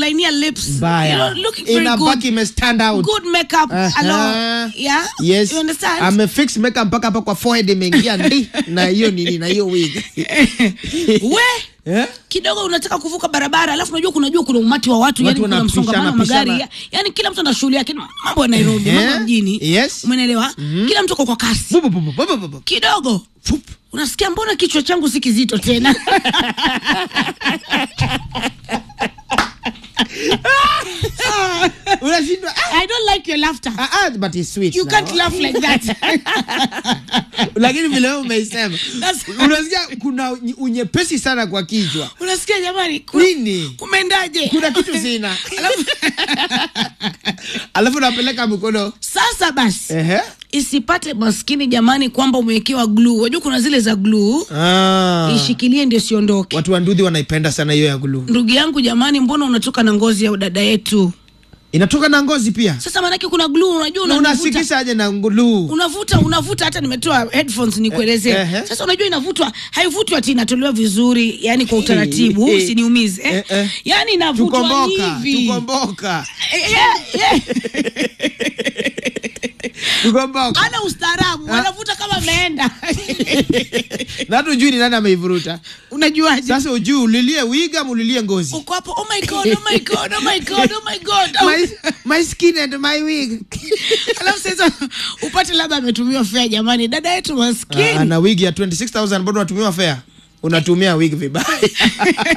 umelainia lips you mbaya know, looking very inabaki good ime stand out good makeup Aha. hello yeah yes you understand amefix makeup mpaka hapa kwa forehead imeingia ndi na hiyo nini na hiyo wig we Eh? kidogo unataka kuvuka barabara alafu unajua kunajua kuna umati wa watu, Watu yani kuna wanapishana, msongamano wa magari pishana. ya, yani kila mtu ana shughuli yake mambo ya Nairobi Eh, mambo ya mjini yes. umeelewa kila mtu ako kwa kasi Bu, bu, bu, bu, bu, bu, bu. kidogo Fup. unasikia mbona kichwa changu si kizito tena unashindwa ah, I don't like your laughter ah, ah, but it's sweet you now. can't laugh like that lakini vile wewe umeisema That's- unasikia kuna unye- unyepesi sana kwa kichwa unasikia jamani ku- nini kumendaje kuna kitu sina Alafu- alafu napeleka mkono sasa basi ehe isipate maskini jamani kwamba umewekewa gluu wajua kuna zile za gluu ah. ishikilie ndio siondoke watu wa ndudhi wanaipenda sana hiyo ya glue ndugu yangu jamani mbona unatoka na ngozi ya dada yetu inatoka na ngozi pia sasa maanake kuna glue unajua na unavuta unasikisha aje na glue unavuta unavuta hata nimetoa headphones nikuelezee Eh, eh. sasa unajua inavutwa haivutwi ati inatolewa vizuri yani kwa utaratibu Eh, eh. usiniumize eh? Eh, eh. yani inavutwa tukomboka hivi tukomboka Eh, eh, eh. tukomboka ana ustaarabu wanavuta kama ameenda na hata ujui ni nani ameivuruta unajuaje sasa ujui ulilie wiga mulilie ngozi uko hapo oh my god oh my god oh my god oh my god oh. my, my skin and my wig alafu sasa upate labda ametumiwa fea jamani dada yetu maskini Ah, na wig ya 26000 bado unatumiwa fea unatumia wig vibaya